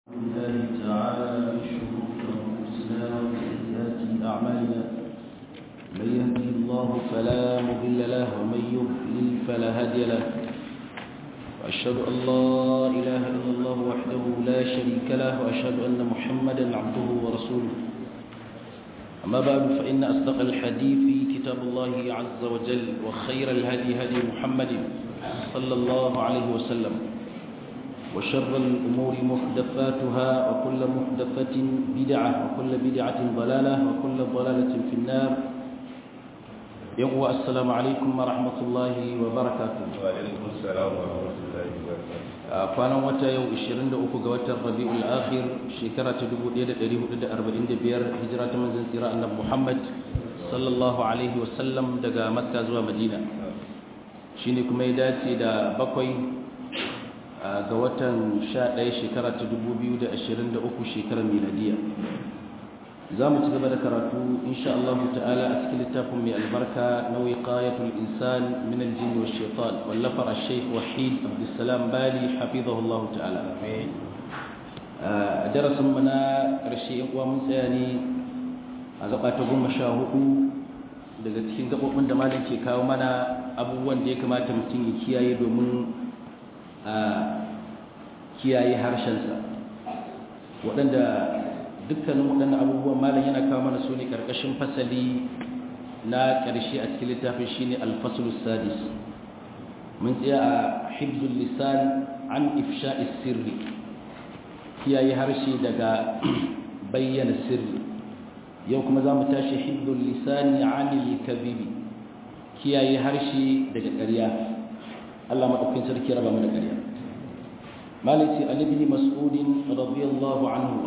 الله تعالى من شرور أنفسنا وسيئات أعمالنا من يهده الله فلا مضل له ومن يضلل فلا هادي له وأشهد أن لا إله إلا الله وحده لا شريك له وأشهد أن محمدا عبده ورسوله أما بعد فإن أصدق الحديث كتاب الله عز وجل وخير الهدي هدي محمد صلى الله عليه وسلم وشر الأمور محدثاتها وكل محدثة بدعة وكل بدعة ضلالة وكل ضلالة في النار يقوى السلام عليكم ورحمة الله وبركاته وعليكم السلام ورحمة الله وبركاته kwanan wata yau 23 ga watan rabi'ul akhir shekara ta 1445 hijira ta manzon tsira annabi Muhammad sallallahu alaihi wasallam daga makka zuwa madina shine kuma ya dace da bakwai ga watan 11 shekara ta 2023 shekarar miladiya za mu ci gaba da karatu insha Allah ta'ala a cikin littafin mai albarka na wiqayatul insan min al-jinn wa shaitan wallafar al-shaykh wahid abdussalam bali hafizahu Allah ta'ala a darasin mu na karshe yan uwa mun tsaya ne a gaba ta goma sha hudu daga cikin gabobin da malam ke kawo mana abubuwan da ya kamata mutum ya kiyaye domin a kiyaye harshensa waɗanda dukkanin waɗannan abubuwan malam yana kawo mana su ne ƙarƙashin fasali na ƙarshe a cikin littafin shine alfasulus sadis mun tsaya a hibzul lisan an ifsha'is sirri kiyaye harshe daga bayyana sirri yau kuma za mu tashi hibzul lisani anil kadhibi kiyaye harshe daga ƙarya Allah madaukakin sarki raba mu da ƙarya maliki ali ibn mas'ud radiyallahu anhu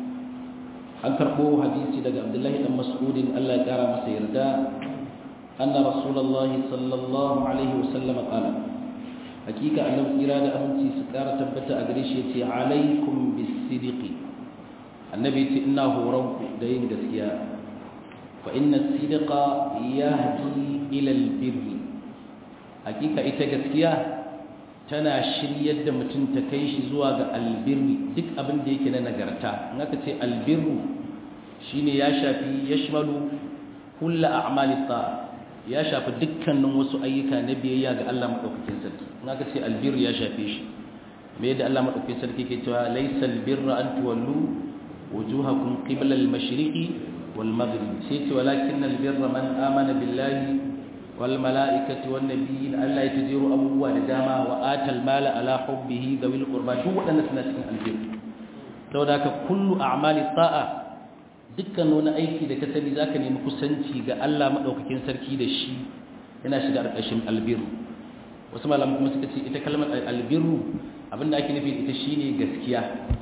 an karɓo hadisi daga abdullahi dan mas'udin Allah ya kara masa yarda anna rasulullahi sallallahu alaihi wasallam qala hakika annabi kira da aminci su kara tabbata a gare shi yace alaikum bis-sidqi annabi yace ina horon ku da yin gaskiya fa inna as-sidqa yahdi ila al-birr hakika ita gaskiya tana shiryar da mutum ta kai shi zuwa ga albirri duk abin da yake na nagarta in aka ce albirru shine ya shafi yashmalu kullu a'mali ta'a ya shafi dukkanin wasu ayyuka na biyayya ga Allah madaukakin sarki in aka ce albirru ya shafe shi me yadda Allah madaukakin sarki ke cewa laysa albirra an tuwallu wujuhakum qibla al-mashriqi wal maghrib sai ce walakin albirra man amana billahi والملائكة والنبيين ألا يتجيروا أبوه لداما وآت المال على حبه ذوي القربى شو ودنا سنة البر لو ذاك كل أعمال الطاعة dukkan wani aiki da ka sani zaka nemi kusanci ga Allah madaukakin sarki da shi yana shiga ƙarƙashin albiru wasu malaman kuma suka ce ita kalmar albiru abinda ake nufi ita shine gaskiya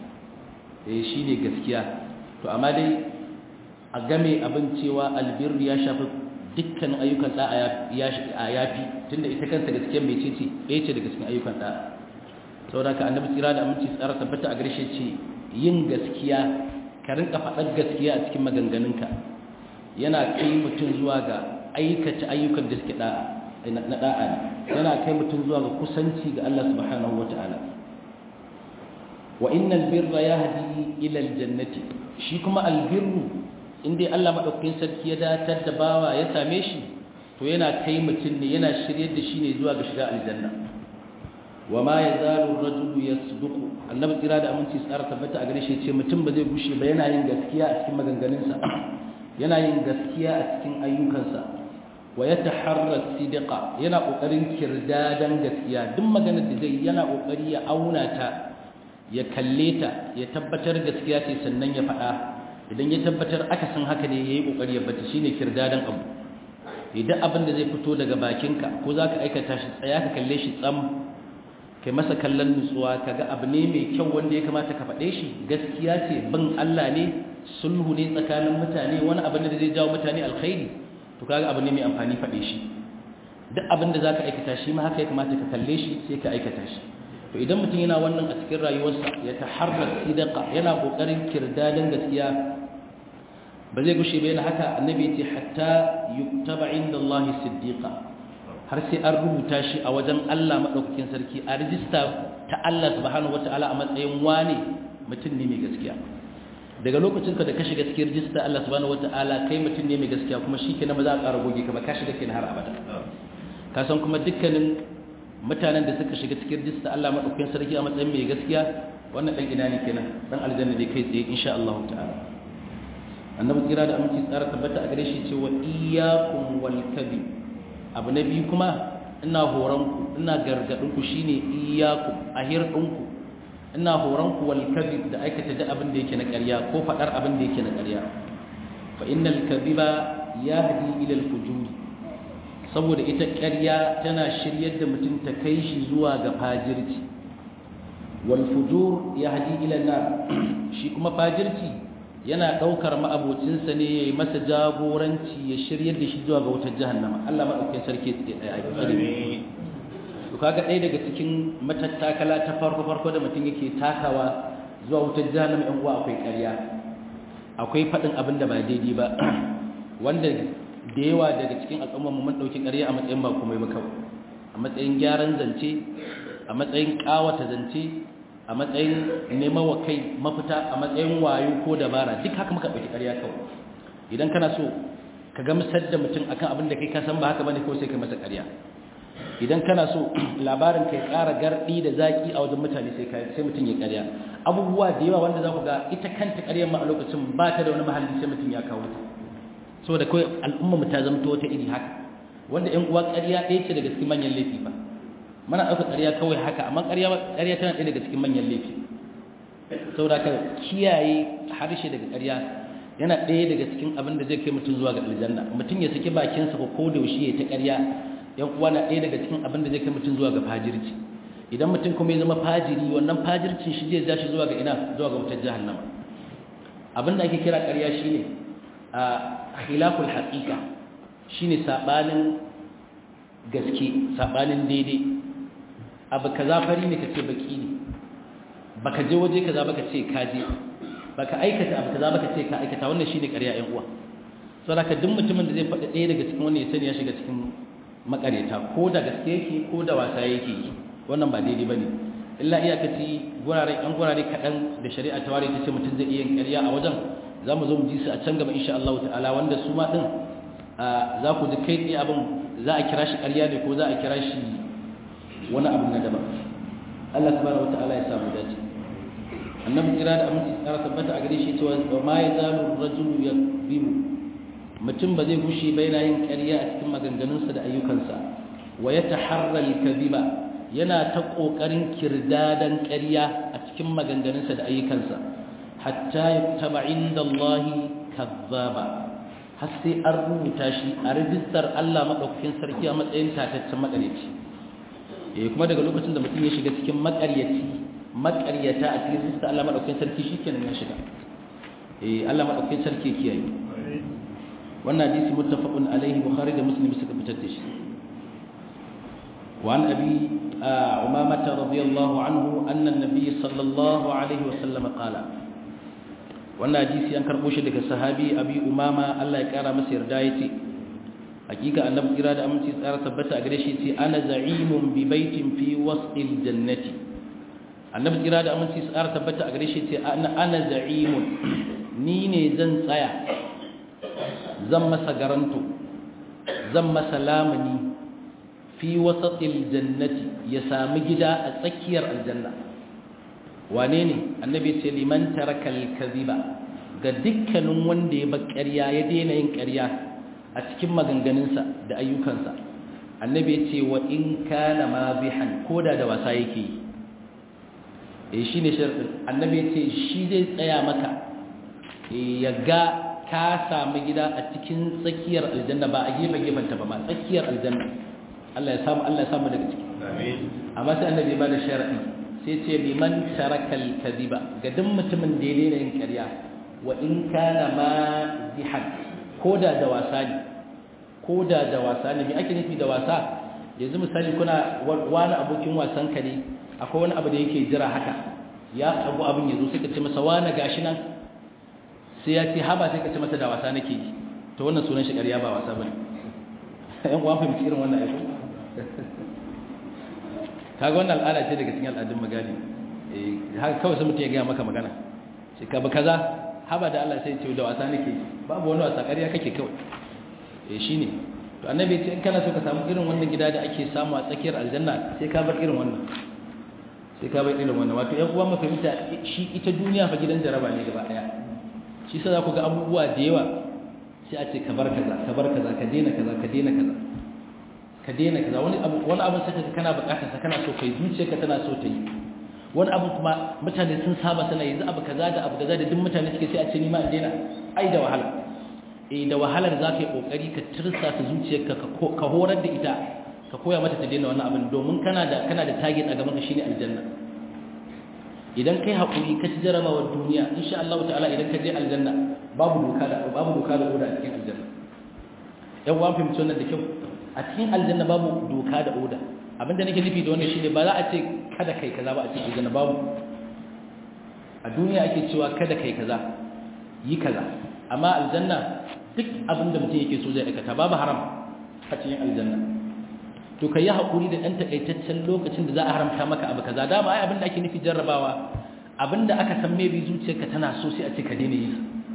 eh shine gaskiya to amma dai a game abin cewa albiru ya shafi dukkan ayyukan da'a ya yafi tunda ita kanta gaskiyar mai ce ɗaya ce daga cikin ayyukan da'a saboda ka annabi tsira da aminci tsara tabbata a garshe ce yin gaskiya ka rinka faɗar gaskiya a cikin maganganunka yana kai mutum zuwa ga aikata ayyukan da suke da'a na da'a ne yana kai mutum zuwa ga kusanci ga Allah subhanahu wata'ala wa innal birra yahdi ila aljannati shi kuma albirru in dai Allah madaukakin sarki ya datar da bawa ya same shi to yana kai mutum ne yana shiryar da shi ne zuwa ga shiga aljanna wa ma yazalu ar-rajulu yasduqu annabi tsira da aminci tsara tabbata a gare shi ce mutum ba zai gushe ba yana yin gaskiya a cikin maganganunsa yana yin gaskiya a cikin ayyukansa wa yataharra sidqa yana kokarin kirdadan gaskiya duk maganar da zai yana kokari ya auna ta ya kalle ta ya tabbatar gaskiya ce sannan ya faɗa idan ya tabbatar aka san haka ne ya yi ƙoƙari ya bata shi ne kirdadan abu idan abin da zai fito daga bakinka ko za ka aikata shi tsaya ka kalle shi tsam kai masa kallon nutsuwa ka ga abu ne mai kyau wanda ya kamata ka faɗe shi gaskiya ce bin Allah ne sulhu ne tsakanin mutane wani abin da zai jawo mutane alkhairi to kaga abu ne mai amfani faɗe shi duk abin da za ka aikata shi ma haka ya kamata ka kalle shi sai ka aikata shi to idan mutum yana wannan a cikin rayuwarsa ya taharrar sidaka yana kokarin kirdadan gaskiya ba zai gushe ba yana haka annabi ce hatta yuktaba inda Allah siddiqa har sai an rubuta shi a wajen Allah madaukakin sarki a rijista ta Allah subhanahu wataala a matsayin wane mutum ne mai gaskiya daga lokacin ka da ka shiga cikin rijista Allah subhanahu wataala kai mutum ne mai gaskiya kuma shikenan ba za a ƙara goge ka ba ka shiga kenan har abada ka san kuma dukkanin mutanen da suka shiga cikin rijista Allah madaukakin sarki a matsayin mai gaskiya wannan dan ina ne kenan dan aljanna ne kai tsaye insha Allah ta'ala annabi kira da aminci tsara tabbata a gare shi cewa iyyakum wal kadhib abu na biyu kuma ina horon ku ina gargadin ku shine iyyakum ahir ɗinku ina horon ku wal kadhib da aikata da abin da yake na ƙarya ko fadar abin da yake na ƙarya fa innal kadhiba yahdi ila al fujur saboda ita ƙarya tana shiryar da mutum ta kai shi zuwa ga fajirci wal fujur yahdi ila nar shi kuma fajirci yana daukar ma'abocinsa ne yayi masa jagoranci ya shiryar da shi zuwa ga wutar jahannama Allah madaukakin sarki ya tsare to kaga ɗaya daga cikin matattakala ta farko farko da mutum yake takawa zuwa wutar jahannama yan uwa akwai ƙarya akwai faɗin abin da ba daidai ba wanda da yawa daga cikin al'ummar mu mun ɗauki ƙarya a matsayin ba komai ba kawai a matsayin gyaran zance a matsayin ƙawata zance a matsayin neman wa kai mafita a matsayin wayo ko dabara duk haka muka ɗauki ƙarya kawai idan kana so ka gamsar da mutum akan abin da kai ka san ba haka bane ko sai kai masa ƙarya idan kana so labarin kai ƙara gardi da zaki a wajen mutane sai sai mutum ya ƙarya abubuwa da yawa wanda za ku ga ita kanta ƙaryar ma a lokacin ba ta da wani mahalli sai mutum ya kawo ta saboda kawai al'umma mu ta zamto wata iri haka wanda ƴan uwa ƙarya ɗaya ce daga cikin manyan laifi ba mana ɗauka ƙarya kawai haka amma ƙarya ƙarya tana ɗaya daga cikin manyan laifi saboda ka kiyaye harshe daga ƙarya yana ɗaya daga cikin abin da zai kai mutum zuwa ga aljanna mutum ya saki bakinsa ko ko da yaushe ya ta ƙarya yan uwa na ɗaya daga cikin abin da zai kai mutum zuwa ga fajirci idan mutum kuma ya zama fajiri wannan fajircin shi zai ja shi zuwa ga ina zuwa ga wutar jahannama abin da ake kira ƙarya shine a khilaful haqiqa shine sabanin gaske sabanin daidai abu kaza fari ne kace baki ne baka je waje kaza baka ce ka je baka aikata abu kaza baka ce ka aikata wannan shine ƙarya ƴan uwa saboda duk mutumin da zai faɗa ɗaya daga cikin wannan ya sani ya shiga cikin makareta ko da gaske yake ko da wasa yake yi wannan ba daidai bane illa iyakaci gurare an gurare kaɗan da shari'a ta ware ta ce mutum zai iya yin ƙarya a wajen za mu zo mu ji su a can gaba insha Allah ta'ala wanda su ma ɗin za ku ji kai tsaye abin za a kira shi ƙarya ne ko za a kira shi wani abu na daban Allah subhanahu wata'ala ya samu dace annabi kira da aminci tsara tabbata a gare shi cewa wa ma yazalu rajulu yakzibu mutum ba zai gushe ba yana yin ƙarya a cikin maganganunsa da ayyukansa wa yataharra al-kadhiba yana ta kokarin kirdadan ƙarya a cikin maganganunsa da ayyukansa hatta yuktaba inda Allah kazzaba har sai an rubuta shi a rijistar Allah madaukakin sarki a matsayin tataccen makaryaci eh kuma daga lokacin da mutum ya shiga cikin makaryaci makaryata a cikin rijistar Allah madaukakin sarki shikenan ya shiga eh Allah madaukakin sarki kiyaye wannan hadisi muttafaqun alaihi bukhari da muslim suka fitar da shi وعن أبي عمامة رضي الله عنه أن النبي صلى الله عليه وسلم قال wannan hadisi an karbo shi daga sahabi abi umama Allah ya kara masa yarda yace hakika annabi kira da aminci tsara tabbata a gare shi yace ana za'imun bi baitin fi wasqil jannati annabi kira da aminci tsara tabbata a gare shi yace ana ana za'imun ni ne zan tsaya zan masa garanto zan masa lamuni fi wasatil jannati ya sami gida a tsakiyar aljanna wane ne annabi ce liman tarakal kadhiba ga dukkanin wanda ya bar ƙarya ya daina yin ƙarya a cikin maganganunsa da ayyukansa annabi ce wa in kana mabihan koda da wasa yake yi eh shine sharadin annabi ce shi zai tsaya maka ya ga ka samu gida a cikin tsakiyar aljanna ba a gefe gefenta ba ma tsakiyar aljanna Allah ya samu Allah ya samu daga ciki amin amma sai annabi ba da sharadi sai ce liman tarakal kadhiba ga duk mutumin da ya daina yin ƙarya wa in kana mazihan koda da wasa ne koda da wasa ne me ake nufi da wasa yanzu misali kuna wani abokin wasan ka ne akwai wani abu da yake jira haka ya tsago abin yazo sai ka ce masa wani gashi nan sai ya ce haba sai ka ce masa da wasa nake yi to wannan sunan shi ƙarya ba wasa bane yan uwan fahimci irin wannan aiki kaga wannan al'ada ce daga cikin al'adun magani eh haka kawai sai mutum ya gaya maka magana sai ka ba kaza haba da Allah sai ce da wasa nake babu wani wasa ƙarya kake kawai eh shine to annabi ce in kana so ka samu irin wannan gida da ake samu a tsakiyar aljanna sai ka bar irin wannan sai ka bar irin wannan wato yan uwa mu fahimta shi ita duniya fa gidan jaraba ne gaba daya shi sai za ku ga abubuwa da yawa sai a ce ka bar kaza ka bar kaza ka daina kaza ka daina kaza ka daina kaza wani abu wani abu sai ka kana bukatar sa kana so kai zuciyarka tana so ta yi wani abu kuma mutane sun saba sana yanzu abu kaza da abu kaza da duk mutane suke sai a ce ni ma in daina ai da wahala eh da wahalar za ka yi kokari ka tirsa ta zuciyarka ka horar da ita ka koya mata ta daina wannan abin domin kana da kana da target a gaban ka shine aljanna idan kai hakuri ka ci jarabawar duniya insha Allah ta'ala idan ka je aljanna babu doka da babu doka da oda a cikin aljanna yan uwan fahimci wannan da kyau a cikin aljanna babu doka da oda abinda nake nufi da wannan shine ba za a ce kada kai kaza ba a cikin aljanna babu a duniya ake cewa kada kai kaza yi kaza amma aljanna duk abinda mutum yake so zai aikata babu haram a cikin aljanna to kai yi hakuri da dan takaitaccen lokacin da za a haramta maka abu kaza da ba ai abinda ake nufi jarrabawa abinda aka san maybe zuciyarka tana so sai a ce ka daina yi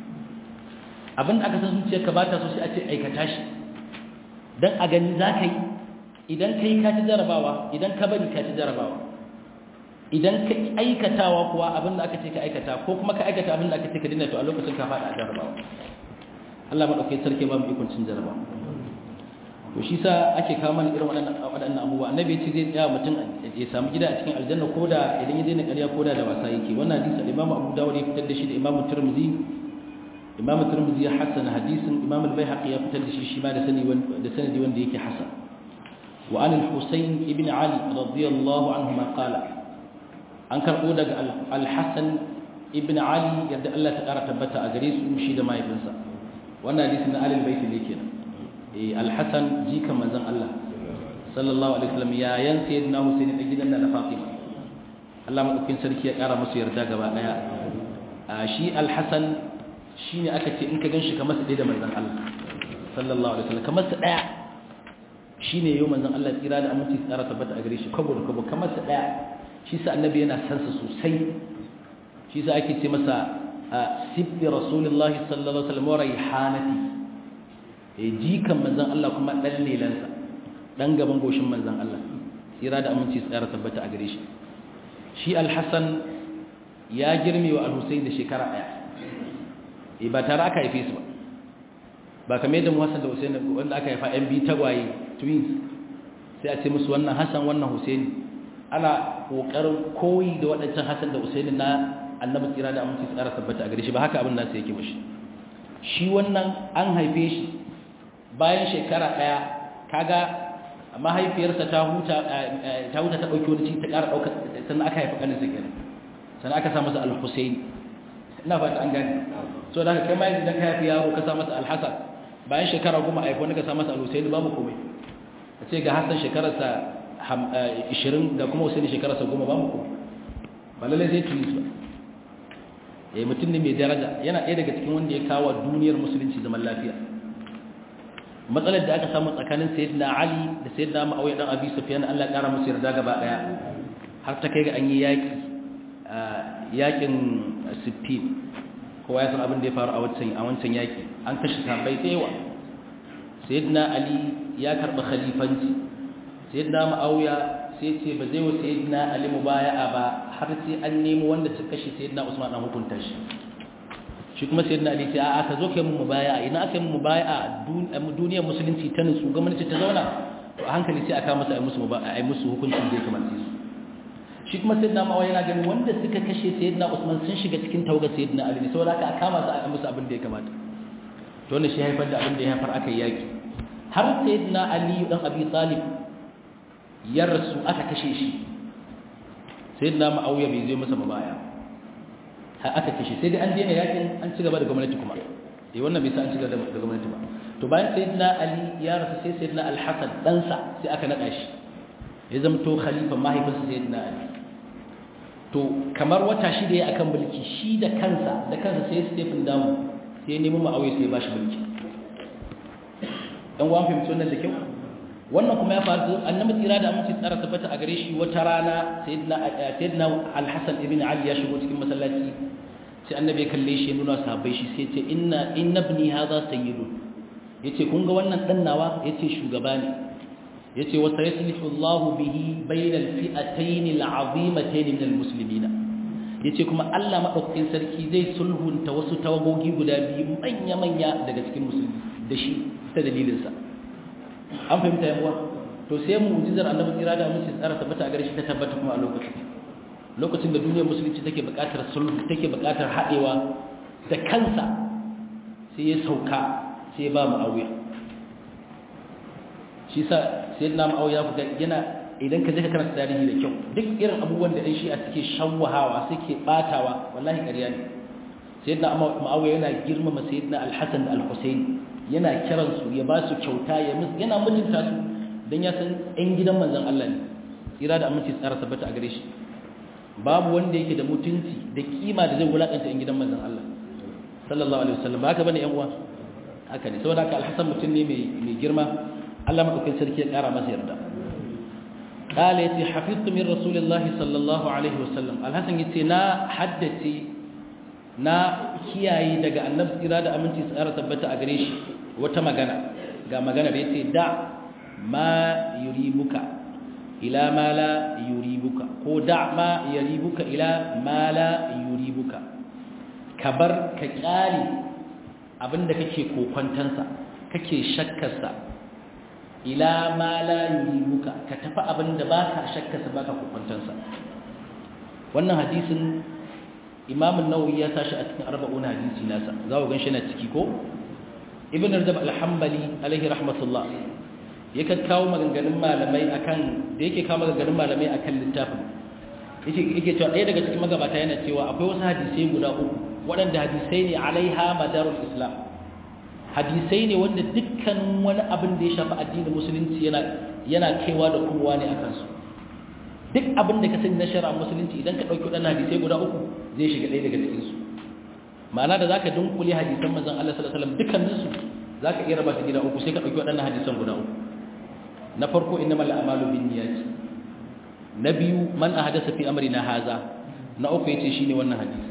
abinda aka san zuciyarka ba ta so sai a ce aikata shi dan a gani za ka yi idan ka yi ka ci jarrabawa idan ka bari ka ci jarrabawa idan ka aikatawa kuwa abinda aka ce ka aikata ko kuma ka aikata abinda aka ce ka daina to a lokacin ka faɗa a jarrabawa Allah maɗaukai sarki ba mu ikon cin jarrabawa to shi sa ake kawo mana irin waɗannan abubuwa annabi ya ce zai tsaya mutum ya samu gida a cikin aljanna ko da idan ya daina ƙarya ko da da wasa yake wannan hadisi al-imamu abu dawud ya fitar da shi da imamu tirmidhi imamu tirmidhi ya hasana hadisin imamu al-baihaqi ya fitar da shi shi ma da sani da sanadi wanda yake hasan wa an al-husayn ibn ali radiyallahu anhu ma qala an karbo daga al-hasan ibn ali yadda Allah ta kara tabbata a gare su shi da mahaifinsa wannan hadisin na alil bait ne kenan alhassan jikan manzan Allah sallallahu alaihi wasallam yayan sayyidina Husaini da gidan da Fatima Allah madaukakin sarki ya kara musu yarda gaba daya shi alhassan shine aka ce in ka ganshi kamar sa da manzan Allah sallallahu alaihi wasallam kamar sa daya shine yau manzan Allah tsira da aminci tsara tabbata a gare shi kabo da kabo kamar sa daya shi sa annabi yana san sa sosai shi sa ake ce masa sibbi rasulullahi sallallahu alaihi wasallam wa raihanati jikan manzan Allah kuma ɗan lelansa ɗan gaban goshin manzan Allah tsira da aminci tsara tabbata a gare shi shi alhassan ya girme wa alhussein da shekara ɗaya e ba tare aka haife su ba ba kamar yadda muhassan da hussein wanda aka haifa yan biyu tagwaye twins sai a ce musu wannan hassan wannan hussein ana ƙoƙarin koyi da waɗancan hassan da hussein na annabi tsira da aminci tsara tabbata a gare shi ba haka abin nasa yake mashi shi wannan an haife shi bayan shekara ɗaya kaga mahaifiyarsa ta huta ta huta ta ɗauki wani ci ta ƙara ɗaukar sannan aka haifi ƙanin sa kenan sannan aka sa masa al-Husayn ina fata an gani so da kai mai idan ka haifi yaro ka sa masa al-Hasan bayan shekara goma a haifi wani ka sa masa al-Husayn babu komai a ce ga Hassan shekararsa 20 da kuma Husayn shekararsa goma babu komai ba lallai sai tuni ba eh mutum ne mai daraja yana ɗaya daga cikin wanda ya kawo duniyar musulunci zaman lafiya matsalar da aka samu tsakanin sayyidina Ali da sayyidina Muawiya dan Abi Sufyan Allah kara musu yarda gaba daya har ta kai ga an yi yaki yakin Siffin kowa ya san abin da ya faru a wancan a wancan yaki an kashe sahabbai tsewa sayyidina Ali ya karba khalifanci sayyidina Muawiya sai ce ba zai wa sayyidina Ali mubaya'a ba har sai an nemo wanda suka kashe sayyidina Usman an hukunta shi shi kuma sayyidina ali ce a'a ka zo kai mu mubaya idan aka yi mu mubaya duniyar musulunci ta nutsu gwamnati ta zauna to a hankali sai aka masa ai musu mubaya ai musu hukuncin da ya kamata su shi kuma sayyidina mawa yana ganin wanda suka kashe sayyidina usman sun shiga cikin tawagar sayyidina ali ne saboda haka aka masa ai musu abin da ya kamata to wannan shi haifar da abin da ya haifar aka yi yaki har sayyidina ali dan abi talib ya rasu aka kashe shi sayyidina ma'awiya bai zo masa mubaya har aka kashe sai dai an daina yakin an ci gaba da gwamnati kuma eh wannan bai sa an ci gaba da gwamnati ba to bayan sayyidina ali ya rasu sai sayyidina al-hasan dan sa sai aka nada shi ya zamto khalifa mahaifinsa sayyidina ali to kamar wata shida ya akan mulki shi da kansa da kansa sai Stephen Damu sai ya nemi Muawiya sai ya bashi mulki dan uwan fahimci wannan da kyau wannan kuma ya faru annabi tsira da aminci tsara tabbata a gare shi wata rana sayyidina sayyidina al-hasan ibn ali ya shigo cikin masallaci sai annabi ya kalle shi ya nuna sahabbai shi sai ya ce inna inna ibni hadha sayyidun yace kun ga wannan dan nawa yace shugaba ne yace wa sayaslihu Allah bihi bainal fi'atayn al'azimatayn min almuslimin yace kuma Allah madaukakin sarki zai sulhunta wasu tawagogi guda biyu manya manya daga cikin musulmi da shi ta dalilin sa an fahimta yan uwa to sai mu'jizar annabi tsira da mutum tsara tabbata a gare shi ta tabbata kuma a lokacin lokacin da duniyar musulunci take buƙatar sulhu take buƙatar haɗewa da kansa sai ya sauka sai ba mu auya shi sa sai na ma'auya ku yana idan ka je ka karanta tarihi da kyau duk irin abubuwan da ɗan shi'a suke shawwahawa suke ɓatawa wallahi ƙarya ne sayyidina ma'auya yana girmama sayyidina alhassan da alhussein yana kiran su ya ba su kyauta ya yana mutunta su dan ya san ɗan gidan manzon Allah ne tsira da aminci tsara tabbata a gare shi babu wanda yake da mutunci da kima da zai wulakanta ɗan gidan manzon Allah sallallahu alaihi wasallam ba haka bane yan uwa haka ne saboda haka alhassan mutum ne mai girma Allah madaukakin sarki ya kara masa yarda qala yati hafiztu min rasulillahi sallallahu alaihi wasallam alhassan yace na haddace na kiyaye daga annabi tsira da aminci tsara tabbata a gare shi wata magana ga magana da yace da ma yuribuka ila ma la yuribuka ko da ma yuribuka ila ma la yuribuka kabar ka kyale abinda kake kokwantansa kake shakkarsa ila ma la yuribuka ka tafi abinda baka shakkarsa baka kokwantansa wannan hadisin Imam an-Nawawi ya tashi a cikin 40 hadisi nasa za ku ganshi na ciki ko Ibn Rajab al-Hanbali alaihi rahmatullah yake kawo maganganun malamai akan da yake kawo maganganun malamai akan littafin yake yake cewa ɗaya daga cikin magabata yana cewa akwai wasu hadisai guda uku waɗanda hadisai ne alaiha madarul islam hadisai ne wanda dukkan wani abin da ya shafi addinin musulunci yana yana kaiwa da kowa ne akan su duk abin da ka sani na shari'a musulunci idan ka ɗauki waɗannan hadisai guda uku zai shiga ɗaya daga cikin su ma'ana da zaka dunkule hadisan manzon Allah sallallahu alaihi wasallam dukkanin su zaka iya raba su gida uku sai ka ɗauki waɗannan hadisan guda uku na farko innamal a'malu binniyati na biyu man ahadasa fi amrina haza na uku yace shine wannan hadisi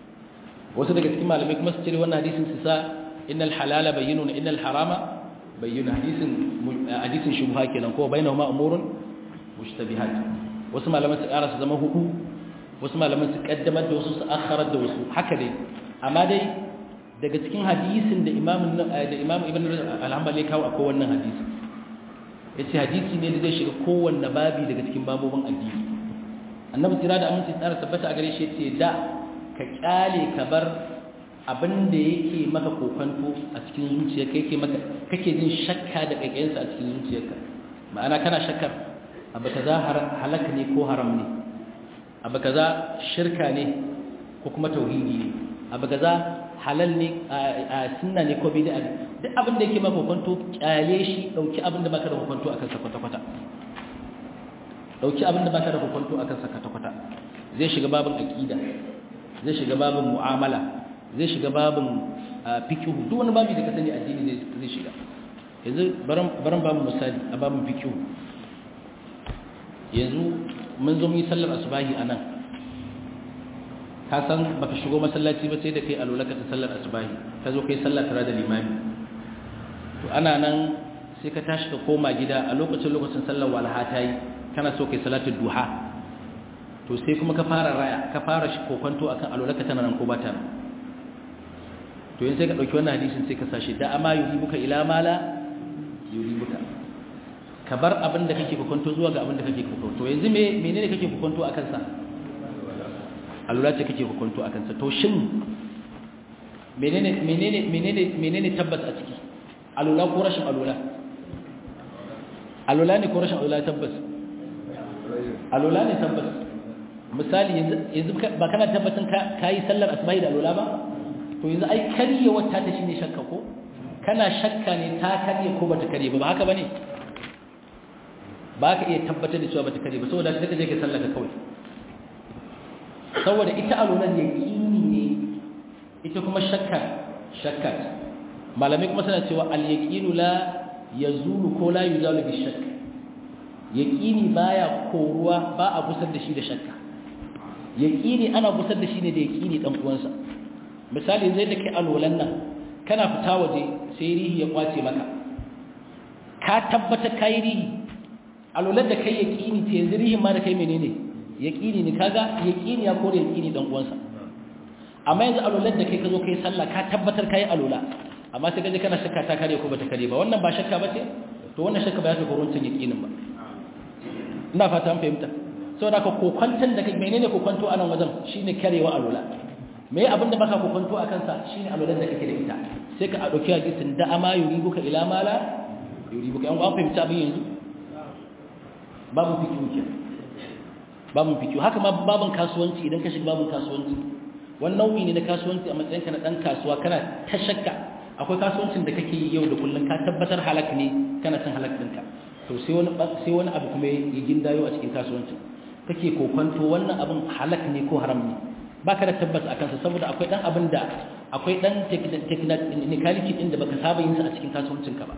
wasu daga cikin malamai kuma su cire wannan hadisin su sa innal halala bayyinun innal harama bayyinun hadisin hadisin shubha kenan ko bainahuma umurun mushtabihat wasu malaman su ƙara su zama hudu wasu malaman su kaddamar da wasu su akharar da wasu haka dai amma dai daga cikin hadisin da imam da imam ibn al-hanbali kawo akwai wannan hadisi yace hadisi ne da zai shiga kowanne babi daga cikin babobin addini annabi tira da aminci tsara tabbata a gare shi yace da ka kyale ka bar abin da yake maka kokanto a cikin zuciyarka yake maka kake jin shakka da kaikayensa a cikin zuciyarka ma'ana kana shakkar abu kaza halak ne ko haram ne abu kaza shirka ne ko kuma tauhidi ne abu kaza halal ne a sunna ne ko bid'a ne duk abin da yake maka kokanto kyale shi dauki abin da baka da kokanto akan sa kwata kwata dauki abin da baka da kokanto akan sa kwata kwata zai shiga babin aqida zai shiga babin mu'amala zai shiga babin fiqh duk wani babi da ka sani addini zai shiga yanzu baran baran babu misali a babin fiqh yanzu mun zo mu yi sallar asubahi anan ka san baka shigo masallaci ba sai da kai alola ka ta sallar asubahi ka zo kai sallar tare da limami to ana nan sai ka tashi ka koma gida a lokacin lokacin sallar walha ta yi kana so kai salatul duha to sai kuma ka fara raya ka fara shi kokonto akan alola ka tana nan ko ba ta nan to yanzu sai ka dauki wannan hadisin sai ka sashi da ama yuribuka ila mala yuribuka ka bar abin da kake kokonto zuwa ga abin da kake kokonto yanzu me menene kake kokonto akan sa alura ce kake hukunto akan sa to shin menene menene menene menene tabbas a ciki alula ko rashin alula alula ne ko rashin alula tabbas alula ne tabbas misali yanzu yanzu ba kana tabbatin ka kai sallar asbahi da alula ba to yanzu ai kariye wata ta shine shakka ko kana shakka ne ta kariye ko bata kariye ba ba haka bane ba ka iya tabbatar da cewa bata kariye ba saboda sai ka je ka sallaka kawai saboda ita alulan yaqini ne ita kuma shakka shakka malamai kuma suna cewa al-yaqinu la yazulu ko la yuzalu bi shakk yaqini baya koruwa ba a gusar da shi da shakka yaqini ana gusar da shi ne da yaqini dan uwansa misali zai da kai alwalan nan kana fita waje sai rihi ya kwace maka ka tabbata kai rihi alwalan da kai yaqini ce yanzu rihin ma da kai menene yaqini ne kaga yaqini ya kore yaqini dan uwansa amma yanzu alwalan da kai ka zo kai sallah ka tabbatar kai alwala amma sai kaje kana shakka ta kare ko bata kare ba wannan ba shakka bace to wannan shakka ba ya tafi runcin yaqinin ba ina fata an fahimta saboda ka kokwantan da kai menene kokwanto a nan wajen shine karewa alwala me abinda baka kokwanto a kansa shine alwalan da kake da ita sai ka dauki hadisin da ama yuribuka ila mala yuribuka an an fahimta abin yanzu babu fikihu ke babu fikihu haka ma babun kasuwanci idan ka shiga babun kasuwanci wannan nau'i ne na kasuwanci a matsayin ka na dan kasuwa kana ta shakka akwai kasuwancin da kake yi yau da kullun ka tabbatar halak ne kana cin halak ɗinka to sai wani sai wani abu kuma ya gindayo a cikin kasuwancin kake kokonto wannan abin halak ne ko haram ne baka da tabbas a kansa saboda akwai dan abin da akwai dan technicality din da baka saba yin sa a cikin kasuwancin ka ba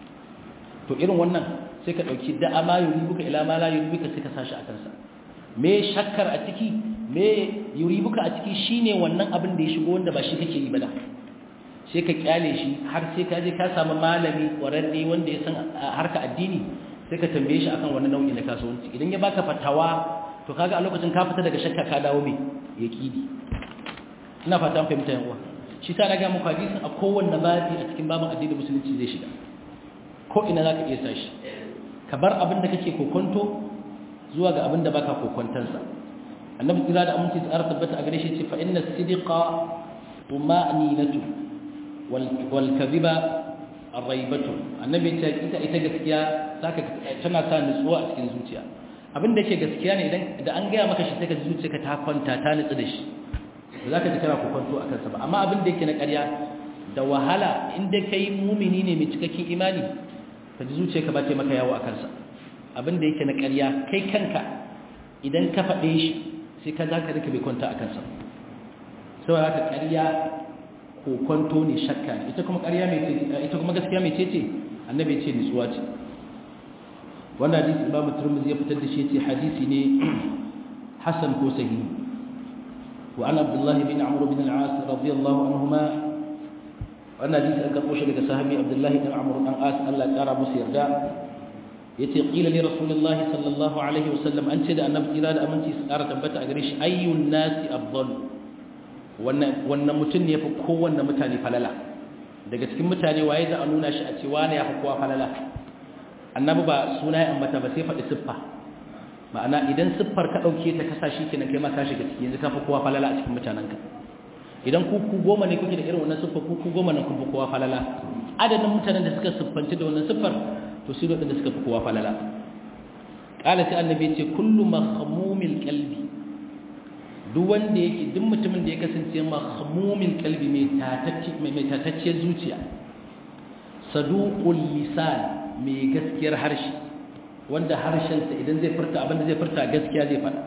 to irin wannan sai ka dauki da ama yuribuka ila ma la yuribuka sai ka sashi a kansa me shakkar a ciki me yuribuka a ciki shine wannan abin da ya shigo wanda ba shi kake yi ba da sai ka kyale shi har sai ka je ka samu malami ƙwararre wanda ya san harka addini sai ka tambaye shi akan wani nau'i na kasuwanci idan ya baka fatawa to kaga a lokacin ka fita daga shakka ka dawo me yaqini ina fata an fahimta yan uwa shi ta naga muku hadisin a kowanne babi a cikin babin addini musulunci zai shiga ko ina zaka iya sa shi ka bar abin da kake kokonto zuwa ga abin da baka kokontansa annabi kira da aminci tsara tabbata a gare shi ce fa inna sidqa tuma'ninatu walkaziba arraibatu annabi ce ita ita gaskiya saka tana sa nutsuwa a cikin zuciya abin da yake gaskiya ne idan da an gaya maka shi sai ka zuciyarka ta kwanta ta nutsu da shi ba za ka ji kana kokonto a kansa ba amma abin da yake na ƙarya da wahala in dai kai mumini ne mai cikakken imani ka ji zuciyarka ba ta maka yawo a kansa abin da yake na ƙarya kai kanka idan ka faɗe shi sai ka za ka rika bai kwanta a kansa saboda haka ƙarya kokonto ne shakka ne ita kuma ƙarya mai ita kuma gaskiya mai cece annabi ce nutsuwa ce wannan hadisi imamu turmuzi ya fitar da shi ce hadisi ne hasan ko sahihi wa an abdullahi bin amr bin al-as radiyallahu anhuma wannan hadisi an karɓo shi daga sahabi abdullahi bin amr dan as Allah ya kara musu yarda yace qila li rasulillahi sallallahu alaihi wasallam an ce da annabi kira da aminci su kara tabbata a gare shi ayyun nasi afdalu wannan mutum ne ya fi kowanne mutane falala daga cikin mutane waye za a nuna shi a ce wane ya fi kowa falala annabi ba suna ya ambata ba sai faɗi siffa ma'ana idan siffar ka ɗauke ta kasa shi kenan kai ma ka shiga ciki yanzu ka fi kowa falala a cikin mutanenka idan ku ku goma ne kuke da irin wannan siffar ku ku goma ne kun fi kowa falala adadin mutanen da suka siffanci da wannan siffar to su da suka fi kowa falala qala sai annabi ya ce kullu mahmumil qalbi duk wanda yake duk mutumin da ya kasance mahmumin kalbi mai tatacciyar zuciya saduqul lisan mai gaskiyar harshe wanda harshensa idan zai furta abinda zai furta gaskiya zai faɗa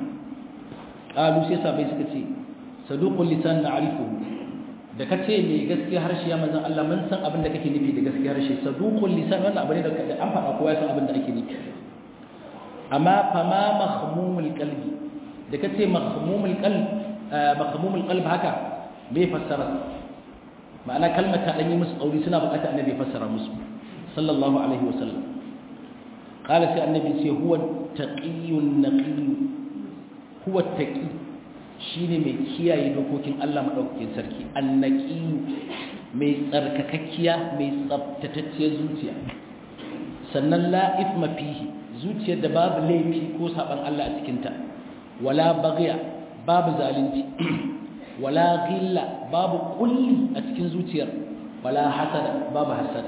qalu sai sabai suka ce saduqul lisan na'rifuhu da kace mai gaskiyar harshe ya manzon Allah mun san abinda kake nufi da gaskiyar harshe saduqul lisan wannan abu ne da an faɗa kowa ya san abinda ake nufi amma fama mahmumul qalbi da kace mahmumul qalb mahmumul qalb haka me fassara ma'ana kalmar ta dan yi musu tsauri suna bukatar annabi fassara musu sallallahu alaihi wasallam qala sai annabi ce huwa taqiyyun naqiy huwa taqi shine mai kiyaye dokokin Allah madaukakin sarki annaqi mai tsarkakakkiya mai tsaftatacciyar zuciya sannan la ithma fihi zuciyar da babu laifi ko saban Allah a cikinta wala bagya babu zalunci wala ghilla babu kulli a cikin zuciyar wala hasada babu hasada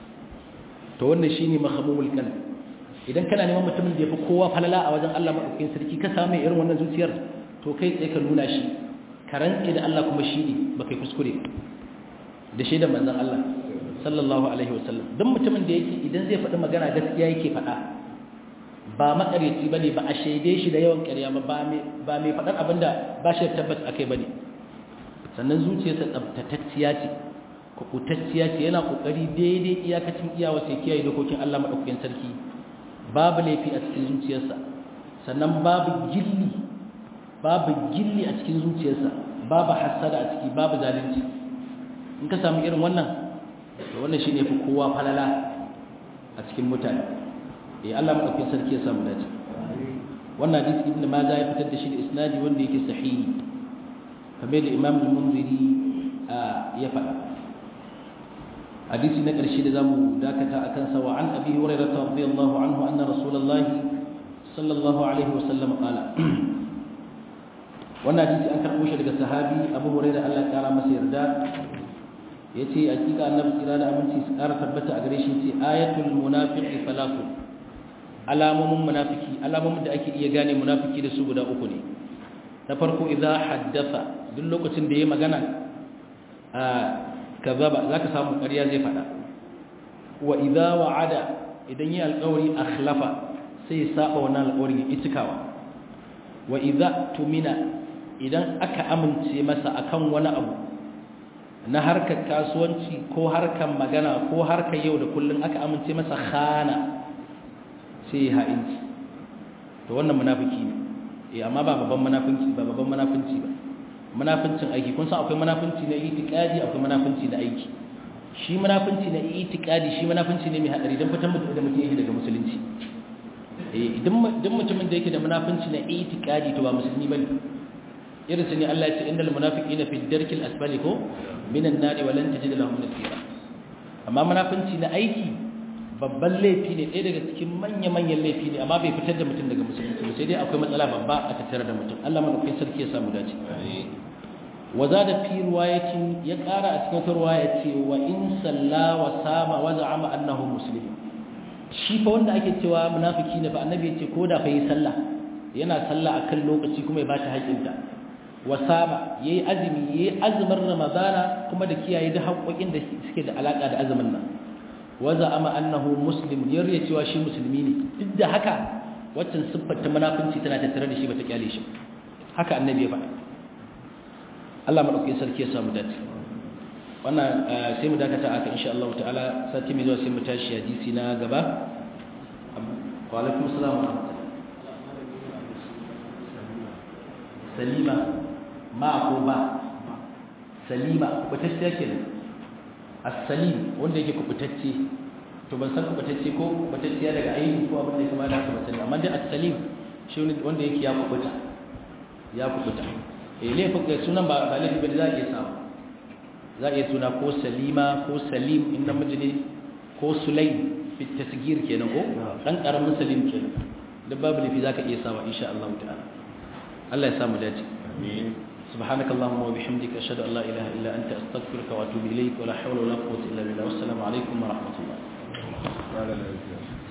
to wannan shine mahmumul qalb idan kana neman mutumin da yafi kowa falala a wajen Allah madaukakin sarki ka samu irin wannan zuciyar to kai tsaye ka nuna shi ka rantse da Allah kuma shi ne baka kuskure da shi da manzon Allah sallallahu alaihi wasallam dan mutumin da yake idan zai faɗi magana gaskiya yake faɗa ba makareci ba ne ba a shaide shi da yawan ƙarya ba ba mai faɗar abin da ba shi da tabbas a kai ba ne sannan zuciyarsa tsabtatacciya ce kubutacciya ce yana kokari daidai iyakacin iyawa sai kiyaye dokokin Allah madaukakin sarki babu laifi a cikin zuciyarsa sannan babu gilli babu gilli a cikin zuciyarsa babu hasada a ciki babu zalunci in ka samu irin wannan to wannan shine fi kowa falala a cikin mutane eh Allah madaukakin sarki ya samu dace wannan hadisi ibnu majah ya fitar da shi da isnadi wanda yake sahihi kamar da imam al-munziri ya faɗa hadisi na ƙarshe da zamu dakata akan sa wa an abi hurairah radiyallahu anhu anna rasulullahi sallallahu alaihi wa sallam qala wannan hadisi an karɓo shi daga sahabi abu hurairah Allah ya kara masa yarda yace hakika annabi tsira da aminci su kara tabbata a gare shi yace ayatul munafiqi falatu alamomin munafiki alamomin da ake iya gane munafiki da su guda uku ne na farko idza haddatha duk lokacin da yayi magana a kazaba zaka samu ƙarya zai faɗa wa idza wa'ada idan yi alƙawari akhlafa sai saba wannan alƙawarin ya itikawa wa idza tumina idan aka amince masa akan wani abu na harkar kasuwanci ko harkar magana ko harkar yau da kullun aka amince masa khana sai ya ha'inci to wannan munafiki ne eh amma ba babban munafinci ba babban munafinci ba munafincin aiki kun san akwai munafinci na itiqadi akwai munafinci na aiki shi munafinci na itiqadi shi munafinci ne mai hadari dan fitan mutum da mutum yake daga musulunci eh idan idan mutumin da yake da munafinci na itiqadi to ba musulmi bane irin su ne Allah ya ce innal munafiqina fi darkil asfali ko minan nari wa lan tajid lahum nasira amma munafinci na aiki babban laifi ne ɗaya daga cikin manya-manyan laifi ne amma bai fitar da mutum daga musulunci sai dai akwai matsala babba a tattare da mutum Allah madaukakin sarki ya samu dace waza da fi riwayatin ya ƙara a cikin wata riwaya ce wa in salla wa sama wa za'ama annahu muslim shi fa wanda ake cewa munafiki ne ba annabi ya ce ko da fa yi sallah yana sallah akan lokaci kuma ya ba ta haƙinta wa sama yayi azumi yayi azumin ramadana kuma da kiyaye da haƙoƙin da suke da alaka da azumin nan waza ama annahu muslim yarya cewa shi musulmi ne duk da haka waccan siffar ta munafinci tana tattare da shi bata kyale shi haka annabi ya faɗa Allah madaukakin sarki ya samu dace wannan sai mu dakata aka insha Allah ta'ala sati mai zuwa sai mu tashi hadisi na gaba wa alaikum assalam wa salima ma ko ba salima kubutacciya kenan as-salim wanda yake kubutacce to ban san kubutacce ko kubutacciya daga aiki ko abin da ya kamata haka ba sani amma dai as-salim shi wanda yake ya kubuta ya kubuta eh laifin kai sunan ba ba laifi ba za a iya samu za a iya suna ko salima ko salim in namiji ne ko sulaim fi tasgir kenan ko dan karamin salim kenan duk babu laifi zaka iya samu insha Allah ta'ala Allah ya samu dace amin سبحانك اللهم وبحمدك أشهد أن لا إله إلا أنت أستغفرك وأتوب إليك ولا حول ولا قوة إلا بالله والسلام عليكم ورحمة الله